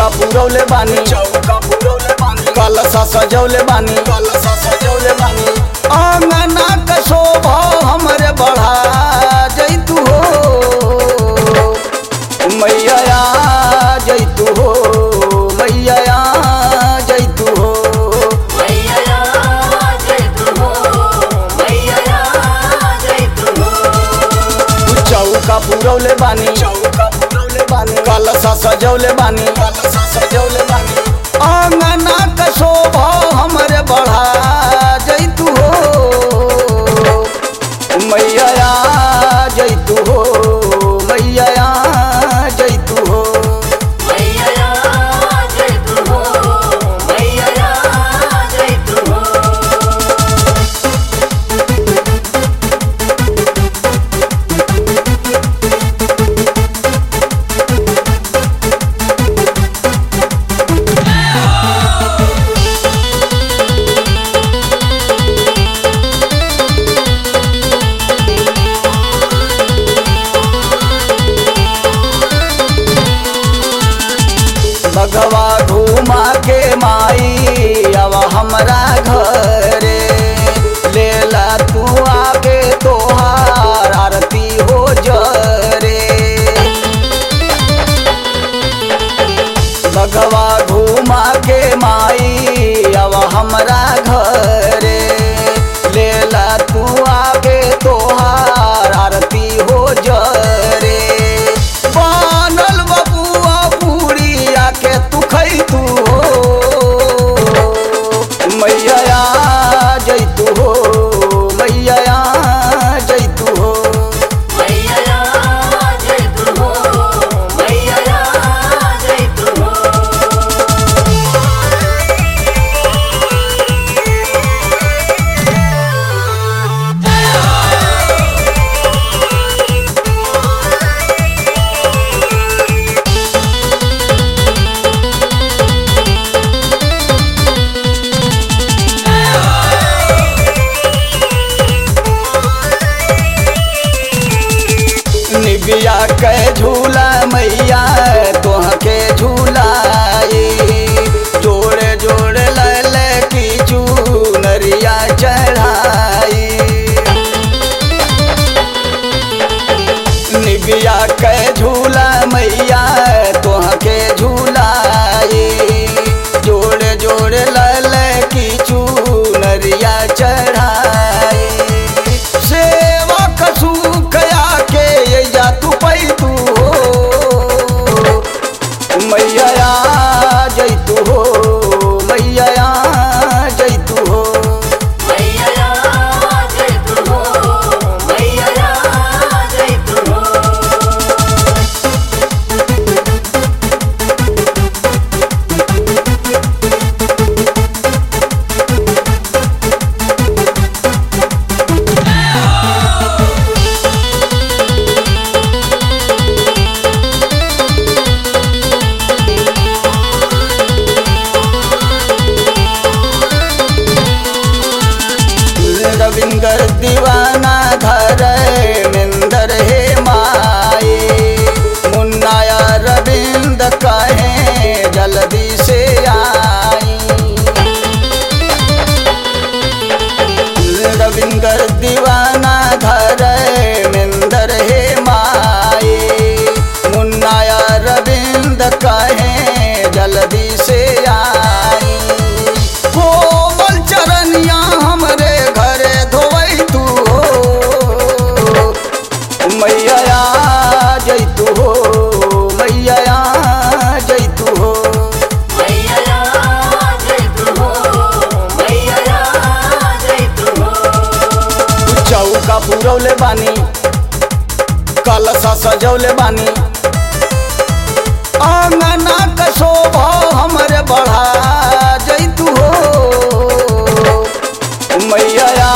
चौका पुरौले बानी चौका पुरौले बानी कलसा सजौले बानी कलसा सजौले बानी आंगना के शोभा हमरे बढ़ा जैतू हो मैया आ जैतू हो मैया आ जैतू हो मैया जय तू हो मैया जय तू हो चौका पुरौले बानी चौका पुरौले बानी कलसा सजौले बानी कलसा सजौले बानी आंगना के शोभा हमरे बढ़ा जैतू हो मैया आ जैतू हो मैया आ जैतू हो मैया जय तू हो मैया जय तू हो बगवा घुमा के माई अब हमरा घरे लेला तू आगे तोहार आरती हो जरे बगवा घुमा के माई अब हमरा घरे लेला तू आगे तोहार आरती हो जरे बनल बबुआ पूरिया के तू खै तू हो मैया आ जैतू हो मैया आ जैतू हो मैया जय तू हो मैया जय तू हो निबिया के झूला मैया तोह के झूलाई जोड़े जोड़े लले की चूनरिया चढ़ाई निबिया के झूला मैया तोह के झूलाई जोड़े जोड़े लले की चूनरिया चढ़ाई सेवा कसू कया के ये जा तू पै तू हो मैया आ जैतू हो मैया आ जैतू हो मैया जय तू हो मैया जय तू हो रविंदर दीवाना धर मिंदर हे माए मुन्नाया रविंद कहे जल्दी से आई रविंदर दीवाना धर मिंदर हे माए मुन्नाया रविंद कहे जल्दी से आई कोमल चरनिया हमरे घरे धोवै तू हो मैया आ जैतू हो मैया आ जैतू हो मैया जय तू हो मैया जय तू हो चौका पुरौले बानी कलसा सजौले बानी आंगना के शोभा हमरे बढ़ा जैतू हो मैया